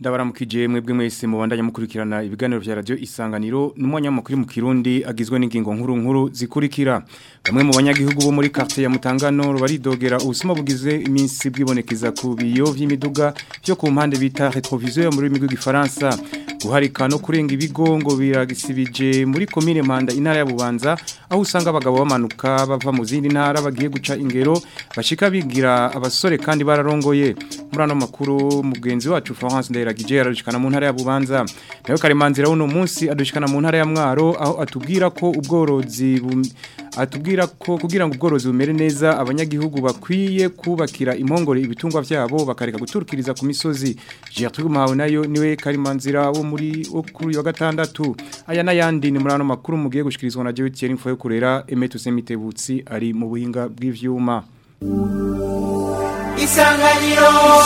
ndabaramukije mwebwe mwese mubandanya mukurikirana ibiganiro vya radio isanganiro n'umwanya mukuri mu Kirundi agizwe n'ingingo nkuru nkuru zikurikira bamwe mu banyagihugu bo muri quartier ya Mutangano baridogera ubusuma bugize iminsi bwibonekeza ku biyo vy'imiduga byo ku mpande bita rétroviseur muri rurimi rw'igifaransa guharika no kurenga ibigo ngo biragisibije muri komine Manda intara ya Bubanza aho usanga abagabo bamanuka bava mu zindi ntara bagiye guca ingero bashika bigira abasore kandi bararongoye muri ano makuru mugenzi wacu Florence Ndayiragije yaradushikana mu ntara ya Bubanza nayo karemanzira uno munsi adushikana mu ntara ya Mwaro aho atubwira ko ubworozi atubwira ko kugira ngo ubworozi bumere neza abanyagihugu bakwiye kubakira impongore ibitungwa vyabo bakareka guturukiriza ku misozi Gertrude Mahawe nayo niwe karimanzira wo muri kuri wa gatandatu aya nayandi ni muri ano makuru mugiye gushikirizwa na Jewe Thierry Mfoyo kurera Emeto Semitebutsi ari mu buhinga bw'ivyuma Isanganiro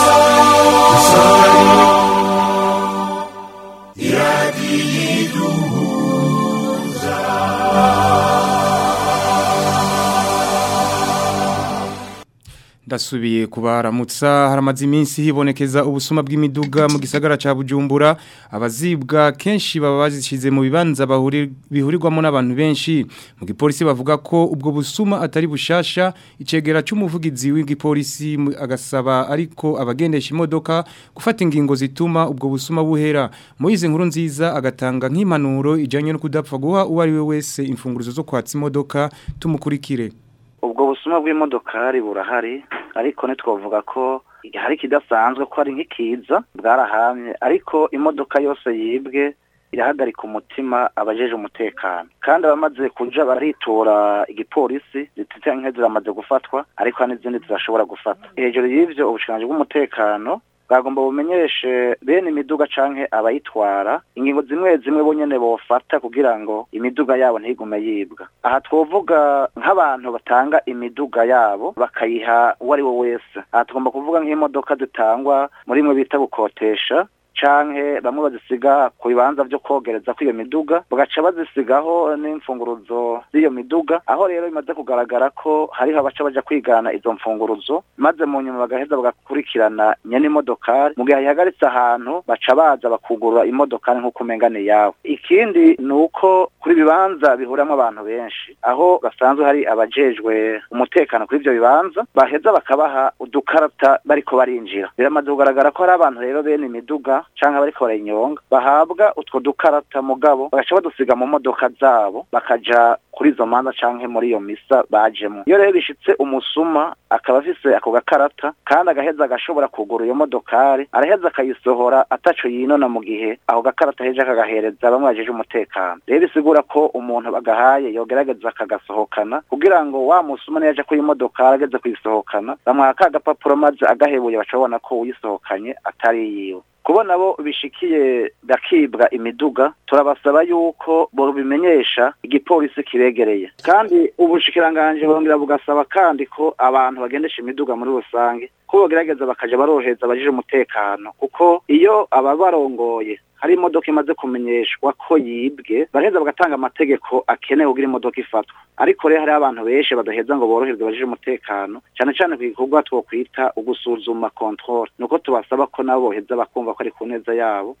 Ndasubiye kubaramutsa haramaze iminsi hibonekeza ubusuma bw'imiduga mu gisagara ca Bujumbura abazibwa kenshi baba bazishize mu bibanza bihurirwamo n'abantu benshi mu gipolisi bavuga ko ubwo busuma atari bushasha icegera cy'umuvugizi w'igipolisi agasaba ariko abagendesha imodoka gufata ingingo zituma ubwo busuma buhera Moize nkuru nziza agatanga nk'impanuro ijanye no kudapfa guha uwo ari we wese imfunguruzo zo kwatsa imodoka tumukurikire ubwo busuma bw'imodokari burahari ariko ntitwavuga ko hari ikidasanzwe ko ari nk'ikiza bwarahamye ariko imodoka yose yibwe irahagarika umutima abajeje umutekano kandi abamaze kuja baritora igipolisi zitite nke ziramaze gufatwa ariko hari n'izindi zirashobora gufata hejuru y'ivyo ubushikiranganji bw'umutekano bwagomba bumenyeshe bene imiduga canke abayitwara ingingo zimwe zimwe bonyene bofata kugira ngo imiduga yabo ntigume yibwa aha twovuga nk'abantu batanga imiduga yabo bakayiha uwo ari we wese aha tugomba kuvuga nk'imodoka zitangwa muri mwe bita gukotesha canke bamwe bazisiga ku bibanza vyo kogereza kw'iyo miduga bagaca bazisigaho n'imfunguruzo z'iyo miduga aho rero bimaze kugaragara ko hariho abaca baja kwigana izo mfunguruzo maze mu nyuma bagaheza bagakurikirana nyene imodokari mu gihe yahagaritse ahantu baca baza bakugurura imodokari nk'uko umenga ni yawe ikindi ni uko kuri bibanza bihuramwo abantu benshi aho basanzwe hari abajejwe umutekano kuri ivyo bibanza baheza bakabaha udukarata bariko barinjira biramaze kugaragara ko hari abantu rero bene imiduga canke bariko barayinyonga bahabwa utwo dukarata mugabo bagaca badusiga mu modoka zabo bakaja kuri izo manza canke muri iyo misa bajemo iyo rero bishitse umusuma akaba afise ako gakarata kandi agaheza agashobora kugura iyo modokari araheza akayisohora ataco yinona mu gihe ako gakarata heje akagahereza bamwe bajeje umutekano rero bisigura ko umuntu bagahaye yogerageza akagasohokana kugira ngo wa musuma niyaje kuri imodokari ageze kuyisohokana bamuha ka gapapuro maze agahebuye baca babona ko uyisohokanye atari yiwe kubona bo bishikiye bakibwa imiduga turabasaba yuko bobimenyesha igipolisi kiregereye kandi ubushikiranganje bongera bugasaba kandi ko abantu bagendesha imiduga muri rusange ko bogerageza bakaja baroheza abajije umutekano kuko iyo ababarongoye hari imodoka imaze kumenyeshwa ko yibwe baraheza bagatanga amategeko akenewe kugira imodoka ifatwa ariko rero hari abantu benshi badaheza ngo boroherwe bajije umutekano cyane cyane ku gikorwa twokwita ugusuzuma control nuko tubasaba ko nabo boheza bakumva ko ari ku neza yabo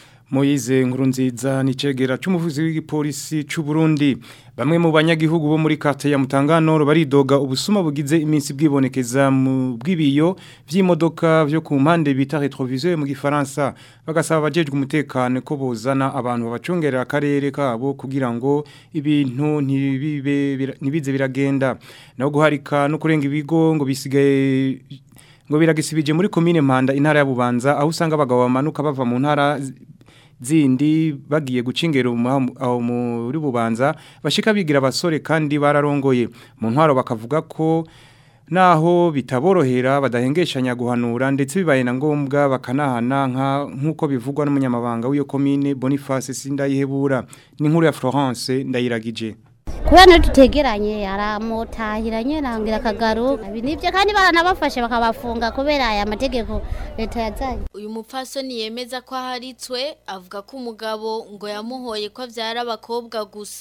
Moize Nkurunziza ni cegera cy'umuvuzi w'igipolisi c'u Burundi bamwe mu banyagihugu bo muri quartier ya Mutangano baridoga ubusuma bugize iminsi bwibonekeza mu bwibiyo vy'imodoka vyo ku mpande bita rétroviseur mu gifaransa bagasaba abajejwe umutekano ko bozana abantu babacungerera akarere kabo kugira ngo ibintu ntibibe nibize biragenda no guharika no kurenga ibigo ngo bisigaye ngo biragisibije muri commune Mpanda intara ya Bubanza aho usanga abagabo bamanuka bava mu ntara zindi bagiye gucingera aho muri bubanza bashika bigira abasore kandi bararongoye mu ntwaro bakavuga ko naho bitaborohera badahengeshanya guhanura ndetse bibaye na ngombwa bakanahana nk'uko bivugwa n'umunyamabanga w'iyo komine Boniface Sindayihebura ni nkuru ya Florence ndayiragije kubera niyo tutegeranye aramutahiranye nangira akagaru ibi nibyo kandi baranabafashe bakabafunga kubera aya mategeko leta yazanye uyu mupfasoni yemeza ko aharitswe avuga ko umugabo ngo yamuhoye ko abyara abakobwa gusa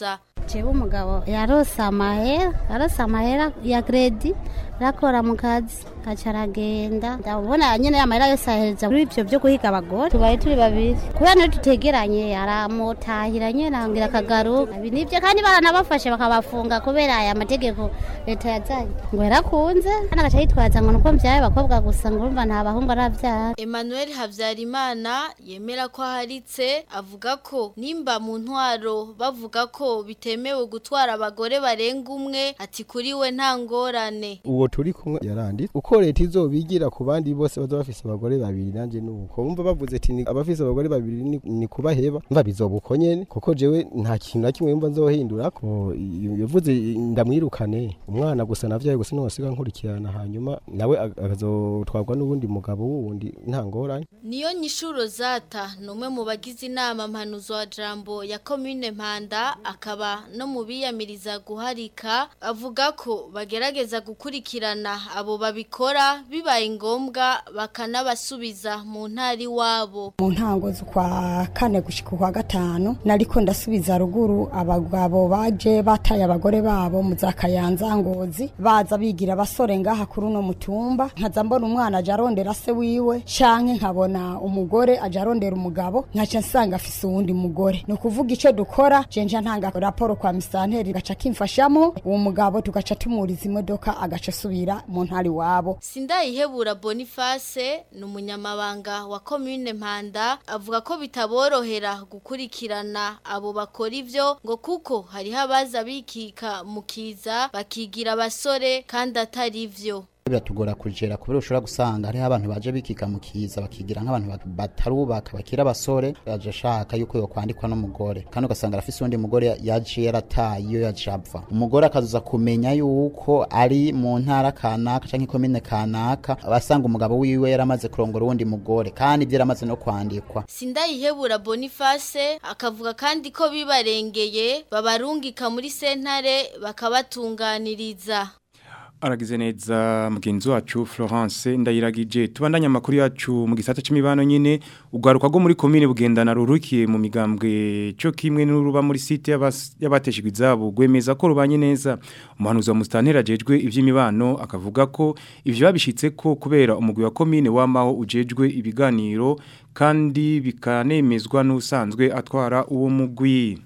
jewe umugabo yarose amahera yarose amahera ya kredi arakora mu kazi aca aragenda ndabona nyene amahera yose ahereza muri ivyo vyo guhiga abagore tubaye turi babiri kubera niyo tutegeranye aramutahira nyene angira akagaruka ibi nivyo kandi baranabafashe bakabafunga kubera aya mategeko leta yazanye ngo yarakunze kandi agaca yitwaza ngo nuko mvyaye abakobwa gusa ngo urumva nta bahungu aravyara Emmanuel Havyarimana yemera ko aharitse avuga ko nimba mu ntwaro bavuga ko bitemewe gutwara abagore barenga umwe ati kuri we nta ngorane uwo turi kumwe yaranditse uko leta izobigira ku bandi bose baza bafise abagore babiri nanje nuko bumva bavuze ati ni- abafise abagore babiri ni, ni kubaheba mva bizoba uko nyene kuko jewe nta kintu na kimwe mva nzohindura ko yavuze ndamwirukane umwana gusa navyaye gusa nosiga nkurikirana hanyuma nawe ag- akazotwarwa n'uwundi mugabo wundi nta ngorane Niyo nyishuro zata numwe mu bagize inama mpanuzo wa jambo ya commune Mpanda akaba no mu biyamiriza guharika avuga ko bagerageza gukurikirana abo babikora bibaye ngombwa bakanabasubiza mu ntari wabo mu ntango z'ukwa kane gushika kwa gatanu nariko ndasubiza ruguru abagabo baje bataye abagore babo mu za kayanza ngozi baza bigira abasore ngaha kuri uno mutumba nkaza mbona umwana aja arondera se wiwe canke nkabona umugore aja arondera umugabo nkaca nsanga afise uwundi mugore ni ukuvuga ico dukora jenja ntanga raporo kwa misanteri gaca kimfashamo uwo mugabo tugaca tumuriza imodoka agaca asubira mu ntari wabo Sindayihebura Boniface ni umunyamabanga wa commune Mpanda avuga ko bitaborohera gukurikirana abo bakora ivyo ngo kuko hariho abaza bikika mu kiza bakigira abasore kandi atari vyo biratugora kugera kubera ushobora gusanga hariho abantu baje bikika mu kiza bakigira nk'abantu bat- batarubaka bakira abasore yaje ashaka yuko yokwandikwa n'umugore kandi ugasanga arafise uwundi mugore yaje yarataye iyo yaje apfa umugore akaza kumenya yuko ari mu ntara kanaka canke ikomine kanaka abasanga umugabo wiwe yaramaze kurongora uwundi mugore kandi ibyo yaramaze no kwandikwa Sindayihebura Boniface akavuga kandi ko bibarengeye babarungika muri sentare bakabatunganiriza Aragize neza mugenzi wacu Florence ndayiragije tubandanya amakuru yacu mu gisata c'imibano nyene ugwaruka rwo muri commune bugendana rurukiye mu migambwe cyo kimwe n'uruba muri site y'abas- y'abateshejwe izabo gwemeza ko rubanye neza umuhanuzi wa mustantera jejwe ivy'imibano akavuga ko ivyo babishitse ko kubera umugwi wa commune wamaho ujejwe ibiganiro kandi bikanemezwa n'usanzwe atwara uwo mugwi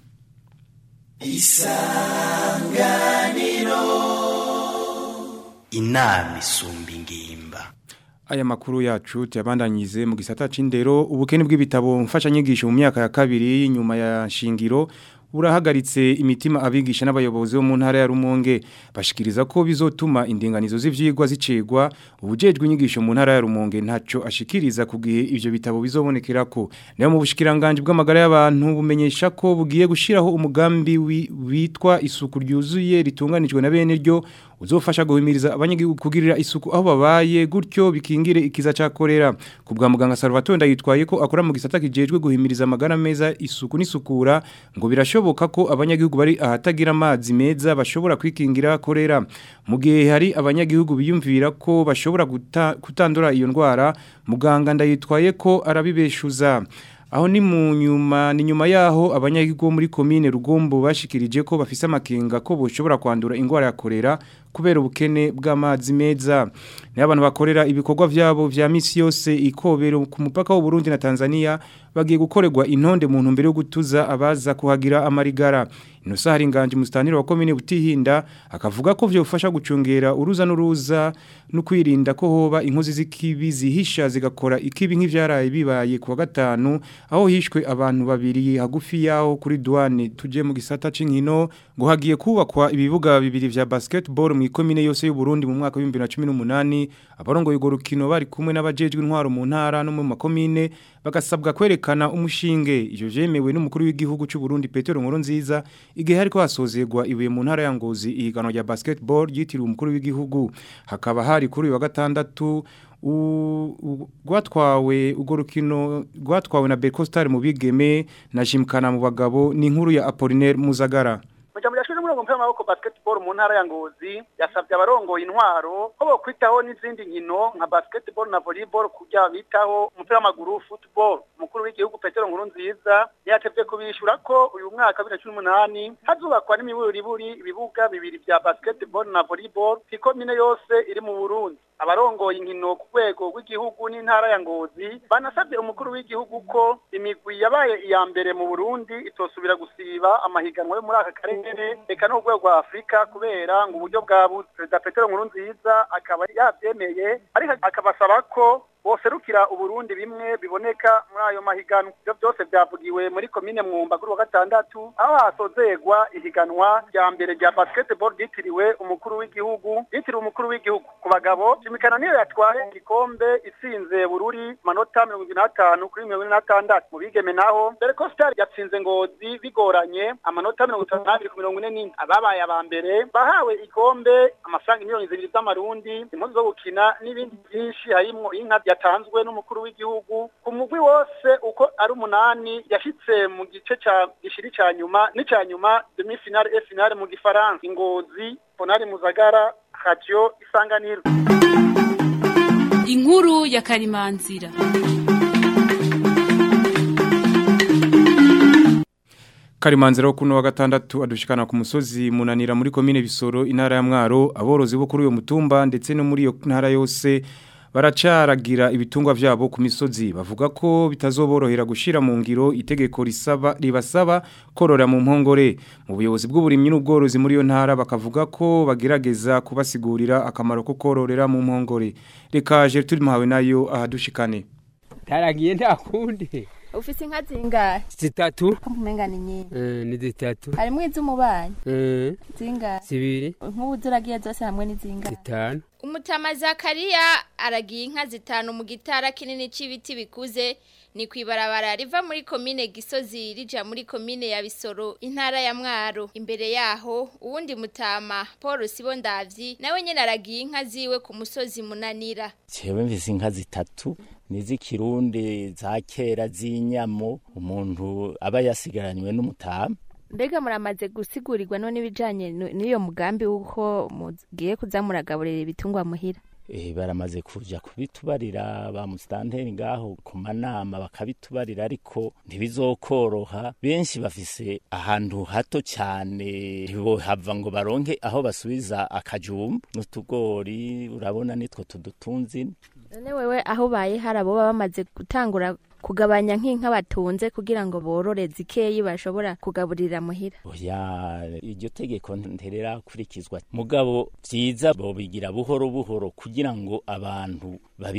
inama isumba ingimba Aya makuru yacu tuyabandanyize mu gisata c'indero ubukene bw'ibitabo mfashanyigisho mu myaka ya kabiri nyuma ya shingiro burahagaritse imitima abigisha n'abayobozi bo mu ntara ya Rumonge bashikiriza ko bizotuma indinganizo z'ivyigwa zicegwa ubujejwe inyigisho mu ntara ya Rumonge ntaco ashikiriza ku gihe ivyo bitabo bizobonekerako nayo mu bushikiranganje bw'amagara y'abantu bumenyesha ko bugiye gushiraho umugambi wi- witwa isuku ryuzuye ritunganijwe na bene ryo uzofasha guhimiriza abanyagihugu kugirira isuku aho babaye gutyo bikingire ikiza ca korera ku bwa muganga Salvatore ndayitwaye ko akora mu gisata kijejwe guhimiriza amagara meza isuku n'isukura ngo birashoboka ko abanyagihugu bari ahatagira amazi meza bashobora kwikingira korera mu gihe hari abanyagihugu biyumvira ko bashobora guta- kutandura iyo ndwara muganga ndayitwaye ko arabibeshuza aho ni mu nyuma ni nyuma yaho abanyagihugu bo muri komine Rugombo bashikirije ko bafise amakenga ko boshobora kwandura ingwara ya korera kubera ubukene bw'amazi meza ni abantu bakorera ibikorwa vyabo vya misi yose ikobero ku mupaka w'u Burundi na Tanzania bagiye gukorerwa intonde mu ntumbero yo gutuza abaza kuhagira amarigara Inosa hari nganje mustanire wa komine Butihinda akavuga ko vyofasha gucungera uruza n'uruza no kwirinda ko hoba inkozi z'ikibi zihisha zigakora ikibi nk'ivyaraye bibaye kuwa gatanu aho hishwe abantu babiri hagufi yaho kuri douane tuje mu gisata c'inkino ngo hagiye kubakwa ibibuga bibiri vya basketball mu ikomine yose y'u Burundi mu mwaka wa 2018 abarongo y'ugo rukino bari kumwe n'abajejwe intwaro mu ntara no mu makomine bagasabwa kwerekana umushinge ivyo vyemewe n'umukuru w'igihugu c'u Burundi Petero Nkurunziza igihe hariko hasozerwa ibuye mu ntara ya Ngozi ihiganwa rya basketball ryitiriwe umukuru w'igihugu hakaba hari kuri uyu wa gatandatu u- u- gwatwawe ugo rukino gwatwawe na Berco Star mu bigeme na Jimkana mu bagabo ni inkuru ya Apollinaire Muzagara Mujambo yashize rero muri uwo mupira w'amaboko basketball mu ntara ya ngozi yasabye abarongoye intwaro ko bokwitaho n'izindi nkino nka basketball na volleyball kugira bitaho umupira w'amaguru football umukuru w'igihugu petero nkuru nziza yatevye kubishura ko uyu mwaka bibiri na cumi n'umunani hazubakwa n'imiburiburi ibibuga bibiri vya basketball na volleyball kw'ikomine yose iri mu burundi abarongoye inkino ku rwego rw'igihugu n'intara ya ngozi banasabye umukuru w'igihugu ko imigwi yabaye iya mbere mu burundi itosubira gusiba amahiganwa yo muri aka karere reka no ku rwego rwa afurika kubera ngo uburyo bwabuze perezida petero nkuru nziza akaba yabyemeye ariko akabasaba ko boserukira uburundi bimwe biboneka muri ayo mahiganwa ibyo byose byavugiwe muri komine mwumba kuri wa gatandatu aho hasozegwa ihiganwa rya mbere rya basketball ryitiriwe umukuru w'igihugu ryitiriwe umukuru w'igihugu ku bagabo jimikana niyo yatwaye igikombe itsinze bururi manota mirongo ibiri n'atanu kuri mirongo ine n'atandatu mu bigeme naho dore ko sitari yatsinze ngozi bigoranye amanota mirongo itanu n'abiri ku mirongo ine n'ine ababaye aba mbere bahawe igikombe amafaranga miliyoni zibiri z'amarundi impuzu zo gukina n'ibindi byinshi harimwo inka yatanzwe n'umukuru w'igihugu ku mugwi wose uko ari umunani yashitse mu gice ca gishiri ca nyuma n'icya nyuma demi finale e finale mu gifaransa ingozi ponari muzagara radio isanganiro inkuru ya karimanzira Karimanzira wo kuno wa gatandatu adushikana ku musozi munanira muri komine Bisoro intara ya Mwaro aborozi bo kuri uyo mutumba ndetse no muri iyo ntara yose baracaragira ibitungwa vyabo ku misozi bavuga ko bitazoborohera gushira mu ngiro itegeko risaba ribasaba korora mu mpongore mu buyobozi bw'uburimyi n'ubworozi muri yo ntara bakavuga ko bagerageza kubasigurira akamaro ko kororera mu mpongore reka Gertrude Mahawe nayo ahadushikane taragiye nta kundi ufise inka zingahe zitatu kumenga ni nyinshi eh ni zitatu harimwo iz'umubanyi eh zingahe zibiri nk'ubu ziragiye zose hamwe ni zingahe zitanu umutama zakariya aragiye inka zitanu mu gitara kinini c'ibiti bikuze ni kwibarabara riva muri komine gisozi rija muri komine ya bisoro intara ya mwaro imbere yaho uwundi mutama paul sibondavyi nawe nyene aragiye inka ziwe ku musozi munanira jewe mvise inka zitatu niz'ikirundi za kera z'inyamo umuntu aba yasigaranywe n'umutama mbega muramaze gusigurigwa none ibijanye n'iyo mugambi w'uko mugiye kuza muragaburira ibitungwa muhira eh baramaze kuja kubitubarira ba mustanteri ngaho ku manama bakabitubarira ariko ntibizokoroha benshi bafise ahantu hato cyane hava ngo baronke aho basubiza akajumba n'utugori urabona nitwo tudutunzi none wewe aho baye harabo baba bamaze gutangura kugabanya nk'inka batunze kugira ngo borore zikeyi bashobora kugaburira muhira oya iryo tegeko nterera kurikizwa mugabo vyiza bobigira buhoro buhoro kugira ngo abantu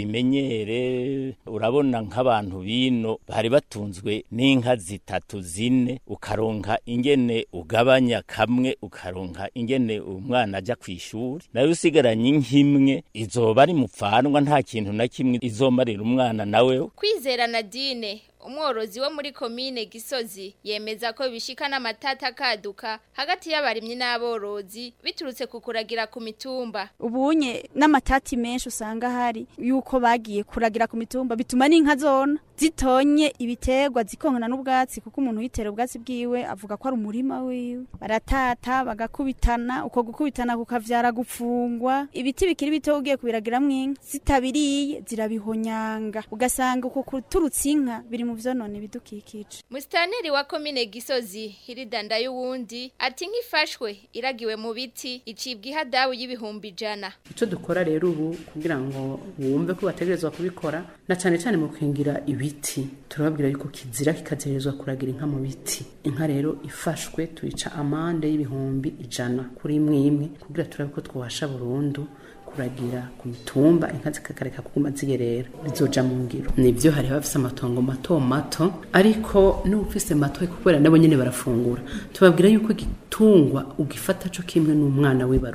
babimenyere urabona nk'abantu bino bari batunzwe n'inka zitatu zine ukaronka ingene ugabanya kamwe ukaronka ingene umwana aja kw'ishuri nayo usigaranye inkimwe izoba ari mupfanwa nta kintu na kimwe izomarira umwana nawe kwizera nadine umworozi wo muri komine gisozi yemeza ko bishika n'amatata akaduka hagati y'abarimyi n'aborozi biturutse ku kuragira ku mitumba ubunye n'amatati menshi usanga hari yuko bagiye kuragira ku mitumba bituma n'inka zona zitonye ibiterwa zikonkana n'ubwatsi kuko umuntu yitera ubwatsi bwiwe avuga ko ari umurima wiwe baratata bagakubitana uko gukubitana kukavyara gupfungwa ibiti bikiri bito ugiye kubiragiramwo inka zitabiriye zirabihonyanga ugasanga uko kuturutsa inka biri mu vyonone bidukikije Mustaneri wa komine Gisozi Hiridanda y'uwundi ati nk'ifashwe iragiwe mu biti icibwa ihadabu y'ibihumbi ijana icyo dukora rero ubu kugira ngo wumve ko bategerezwa kubikora na cyane cyane mu kwingira ibiti turababwira yuko kizira kikagerezwa kuragira inka mu biti inka rero ifashwe tuyica amande y'ibihumbi ijana kuri imwe imwe kugira turabe ko twabasha burundu kuragira ku mitumba inka zikakareka kuguma ziyerera bizoja mu ngiro nibyo hari bafise amatongo mato mato ariko n'ufise mato kubera nabo nyene barafungura tubabwira yuko igitungwa ugifata co kimwe n'umwana wibarutse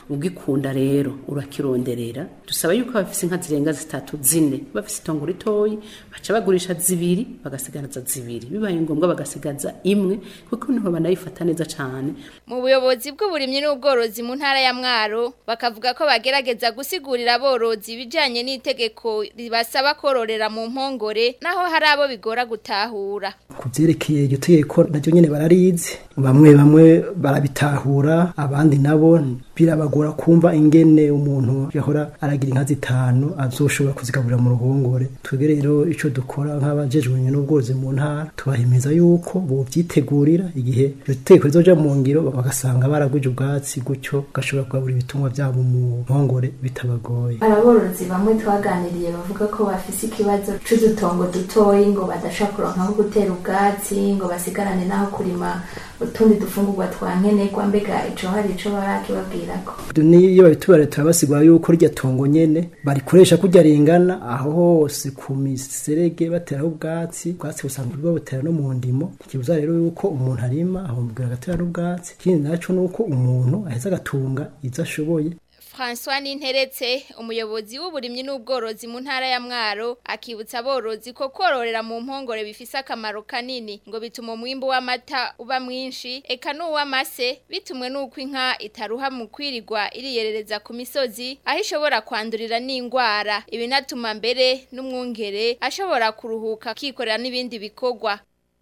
ugikunda rero urakironderera dusaba yuko bafise inka zirenga zitatu zine bafise itongo ritoyi baca bagurisha zibiri bagasigaza zibiri bibaye ngombwa bagasigaza imwe kuko niho banayifata neza cane mu buyobozi bw'uburimyi n'ubworozi mu ntara ya Mwaro bakavuga ko bagerageza gusigurira aborozi ibijanye n'itegeko ribasaba kororera mu mpongore naho hari abo bigora gutahura ku byerekeye iryo tegeko naryo nyine bararizi bamwe bamwe barabitahura abandi nabo birabagora kumva ingene umuntu yahora aragira inka zitanu azoshobora kuzigaburira mu ruhongore twebwe rero icyo dukora nk'abajejwe n'ubworozi mu ntara tubahimeza yuko bobyitegurira igihe iryo tegeko rizoja mu ngiro bagasanga baragwije ubwatsi gutyo bagashobora kugaburira ibitungwa byabo mu mpongore bitabagoye aborozi bamwe twaganiriye bavuga ko bafise ikibazo c'udutongo dutoyi ngo badashobora kuronka aho gutera ubwatsi ngo basigarane n'aho kurima utundi dufungurwa twa nkenerwa mbega ico hari ico barakibabwirako niyo babitubare turabasigura yuko rya tongo nyene barikoresha kurya ringana aho hose ku miserege bateraho ubwatsi ubwatsi busanzwe babutera no mu ndimo ikibuza rero yuko umuntu arima aho mubwira agatera n'ubwatsi ikindi naco nuko umuntu aheza agatunga izo ashoboye François Ninteretse umuyobozi w'uburimyi n'ubworozi mu ntara ya Mwaro akibutsa aborozi ko kororera mu mpongore bifise akamaro kanini ngo bituma umwimbo w'amata uba mwinshi eka n'uw'amase bitumwe n'uko inka itaruha mu kwirirwa iriyerereza ku misozi aho ishobora kwandurira n'indwara ibinatuma mbere n'umwungere ashobora kuruhuka akikorera n'ibindi bikorwa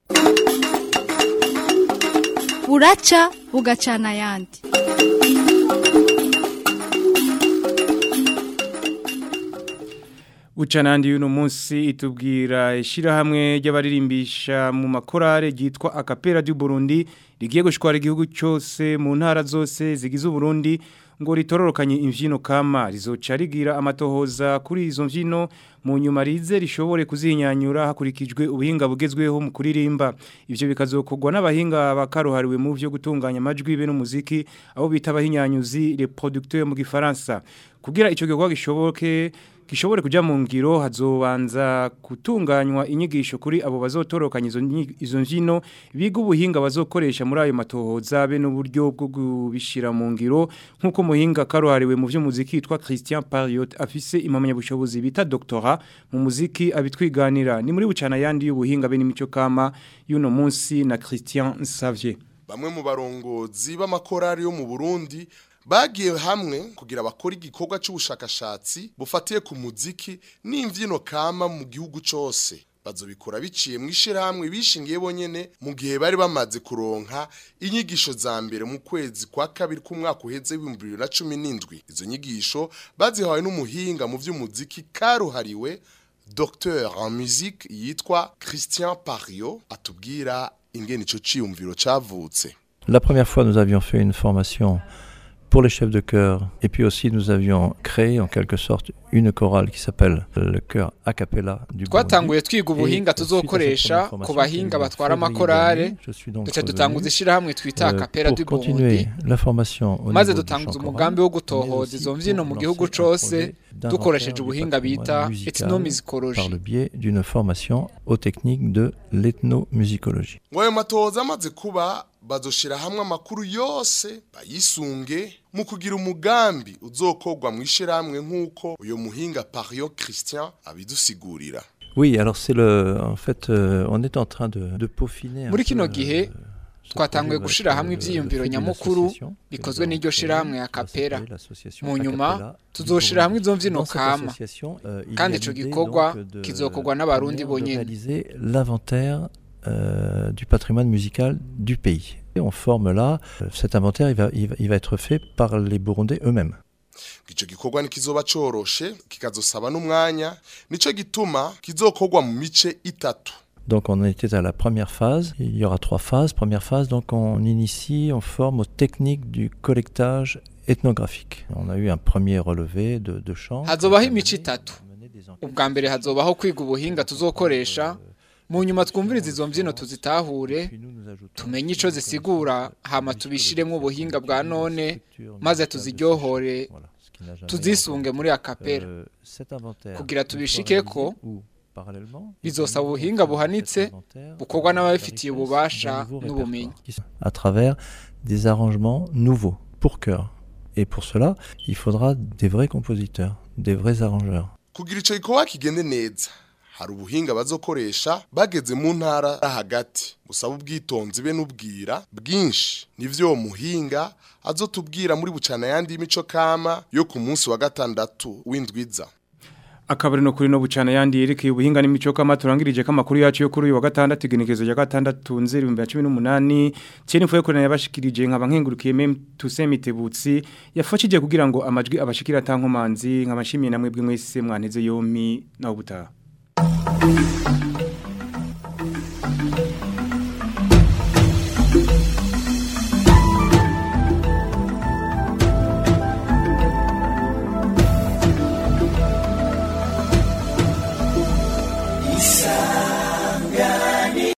buraca bugacana ayandi Ucanandi yuno munsi itubwira ishirahamwe ry'abaririmbisha mu makorare ryitwa Akapera du Burundi rigiye gushwara igihugu cyose mu ntara zose zigize Burundi ngo ritororokanye imvyino kama rizoca rigira amatohoza kuri izo mvyino mu nyuma rize rishobore kuzinyanyura hakurikijwe ubuhinga bugezweho mu kuririmba ivyo bikazokorwa n'abahinga bakaruhariwe mu byo gutunganya amajwi be n'umuziki abo bita abahinyanyuzi les producteurs mu gifaransa kugira ico gikorwa gishoboke gishobore kuja mu ngiro hazobanza gutunganywa inyigisho kuri abo bazotorokanya izo izo mvyino biga ubuhinga bazokoresha muri ayo matohoza be n'uburyo bwo kubishira mu ngiro nkuko muhinga karuhariwe mu vy'umuziki yitwa Christian Pariot afise impamya bushobozi bita doctora mu muziki abitwiganira ni muri bucana yandi y'ubuhinga be n'imico kama y'uno munsi na Christian Xavier bamwe mu barongozi b'amakorari yo mu Burundi bagiye hamwe kugira bakora igikorwa cy'ubushakashatsi bufatiye ku muziki n'imbyino kama mu gihugu cyose bazobikora biciye mu ishyirahamwe bishingiye bonyene mu gihe bari bamaze kuronka inyigisho za mbere mu kwezi kwa kabiri k'umwaka uheze w'ibihumbi bibiri na cumi n'indwi izo nyigisho bazihawe n'umuhinga mu by'umuziki karuhariwe Docteur en musique yitwa Christian Pario atubwira ingene ico ciyumviro cavutse La première fois nous avions fait une formation pour les chefs de chœur. Et puis aussi, nous avions créé en quelque sorte une chorale qui s'appelle le chœur a cappella du twatanguye twiga ubuhinga tuzokoresha ku bahinga batwara amakorale duce dutanguza ishyirahamwe twita a cappella du Burundi maze dutanguza umugambi wo gutohoza izo mbyino mu gihugu cose dukoresheje ubuhinga bita ethnomusicologie par le biais d'une formation aux techniques de l'ethnomusicologie. ngo ayo matohoza amaze kuba bazoshira hamwe amakuru yose bayisunge mu kugira umugambi uzokorwa mu ishyirahamwe nk'uko uyu muhinga Pario Christian abidusigurira Oui, alors c'est le en fait euh, on est en train de de peaufiner muri kino gihe twatanguye gushira hamwe ivyiyumviro nyamukuru bikozwe n'iryo shirahamwe ya kapera mu nyuma tuzoshira hamwe izo mvyino kama kandi ico gikorwa kizokorwa n'abarundi bonyene l'inventaire euh, du patrimoine musical du pays. Et on forme là, euh, cet inventaire, il va, il, va, il va être fait par les Burundais eux-mêmes. ico gikorwa ntikizoba coroshe kikazosaba n'umwanya nico gituma kizokorwa mu mice itatu Donc on était à la première phase, il y aura trois phases. Première phase, donc on initie, on forme aux techniques du collectage ethnographique. On a eu un premier relevé de, de chants. hazobaho imico itatu ubwa mbere hazobaho kwiga ubuhinga tuzokoresha mu nyuma twumviriza izo mbyino tuzitahure tumenye ico zisigura hama tubishiremo ubuhinga bwa none maze tuziryohore tuzisunge muri akapera kugira tubishikeko bizosaba ubuhinga buhanitse bukorwa n'ababifitiye ububasha n'ubumenyi à travers des arrangements nouveaux pour chœur. Et pour cela, il faudra des vrais compositeurs, des vrais arrangeurs. kugira ico gikorwa kigende neza hari ubuhinga bazokoresha bageze mu ntara hagati busaba ubwitonzi be n'ubwira bwinshi nivyo uwo muhinga azotubwira muri bucana yandi y'imico kama yo ku munsi wa gatandatu w'indwiza akabari no kuri no bucana yandi yerekeye ubuhinga n'imico kama turangirije kamakuru yacu yo kuri uyu wa gatandatu igenekezo ya gatandatu nzeri 2018 cyene mfuye ko yabashikirije nkaba nkengurukiye mem tusemitebutsi yafashije kugira ngo amajwi abashikira tankomanzi nkabashimiye namwe bwe mwese mwanteze yomi nawo butaha